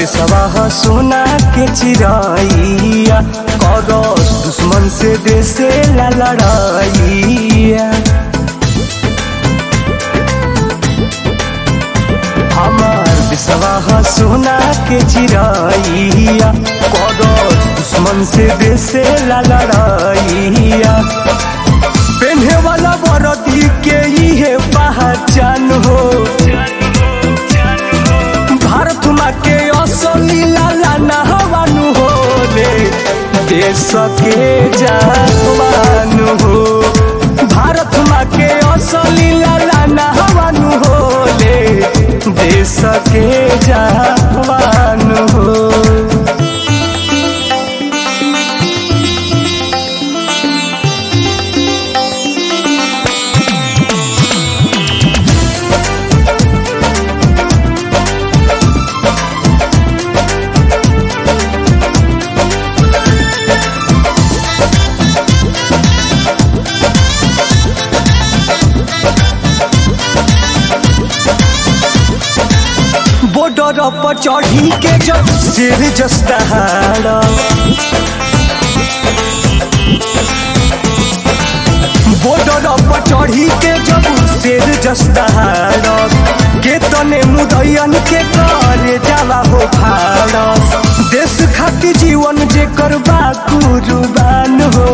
देशवा सोना के चिराइया करस दुश्मन से देसे ला लड़ाइया हमार देशवा सोना के चिराइया करस दुश्मन से देसे ला लड़ाइया पेन्हे वाला बरदी के इहे पहचान हो भारत माँ के असली लाला नहवानु हो रे देश के जवान हो भारत माँ के असली लाला नहवानु हो रे देश के जवान हो बॉर्डर पर चढ़ी के जब सिर जस्ताहार बॉर्डर पर चढ़ी के जब सिर जस्ताहार के तने मुदैयन के करे जाला हो भारत देश खातिर जीवन जे करबा कुर्बान हो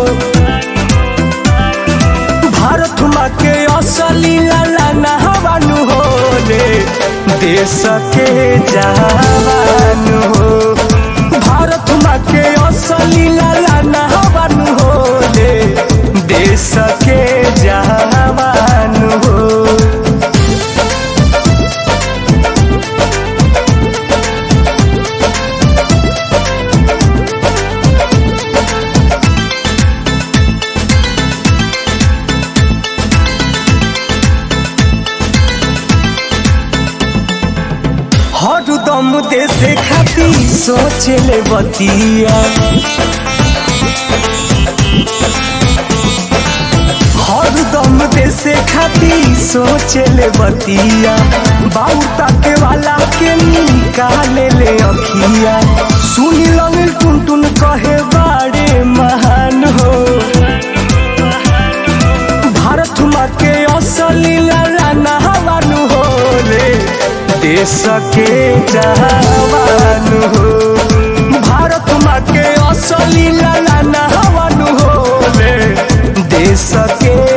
भारत माँ के असली लाला नहवानु हो रे देश के जवान हो भारत माँ के असली लाला नहवानु हो रे देश के जवान हो हरदम देश खातिर सोचे ले बतिया हरदम देश खातिर सोचे ले बतिया बाबू ताके वाला के निकाले ले अखिया सुनी लंग टुन टुन कहे बाड़े महान हो भारत माँ के असली लाला नहवानु हो रे देश के जवान हो भारत माँ के असली लाला नहवानु हो रे देश के